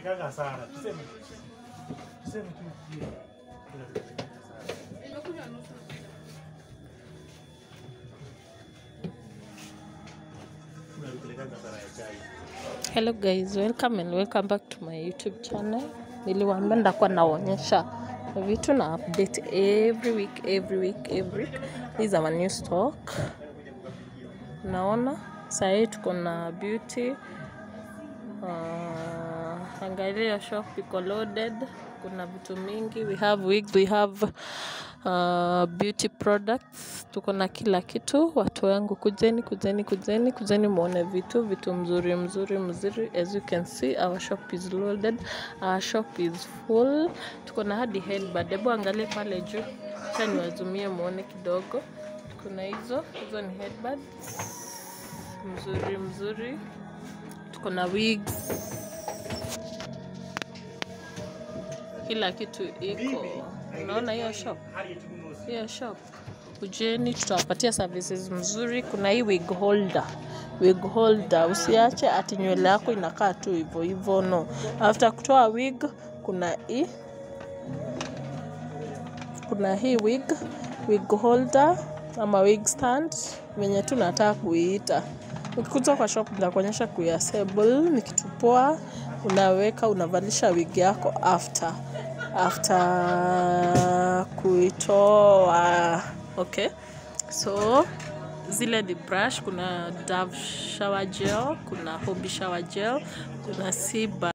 Inapelekanga sana. Tuseme tuseme tu hiyo. Inapelekanga sana. Nimekunywa nusu. Inapelekanga sana ya chai. Hello guys, welcome and welcome back to my YouTube channel. Niliwaambia ndakuwa naonyesha vitu na update every week, every week, every week. These are my new stock. Naona saa hii tuko na beauty. Uh, angalia shop iko loaded. Kuna vitu mingi. We have wigs, we have uh, beauty products. Tuko na kila kitu. Watu wangu kujeni, kujeni, kujeni, kujeni muone vitu, vitu mzuri mzuri mzuri. As you can see, our shop is loaded. Our shop is full. Tuko na hadi headband. Hebu angalie pale juu. Acha niwazumie muone kidogo. Kuna hizo, hizo ni headbands mzuri mzuri. Tuko na wigs. Kila kitu iko. Unaona hiyo shop? hiyo shop kujeni, tutawapatia services mzuri. Kuna hii wig holder, wig holder. Usiache ati nywele yako inakaa tu hivyo hivyo, no. After kutoa wig, kuna hii kuna hii wig wig holder ama wig stand venye tu nataka kuiita. Ukikuja kwa shop nitakuonyesha kuiassemble. Ni kitu poa, unaweka unavalisha wig yako after after kuitoa. Okay, so zile ni brush. Kuna Dove shower gel, kuna Hobby shower gel, kuna Sea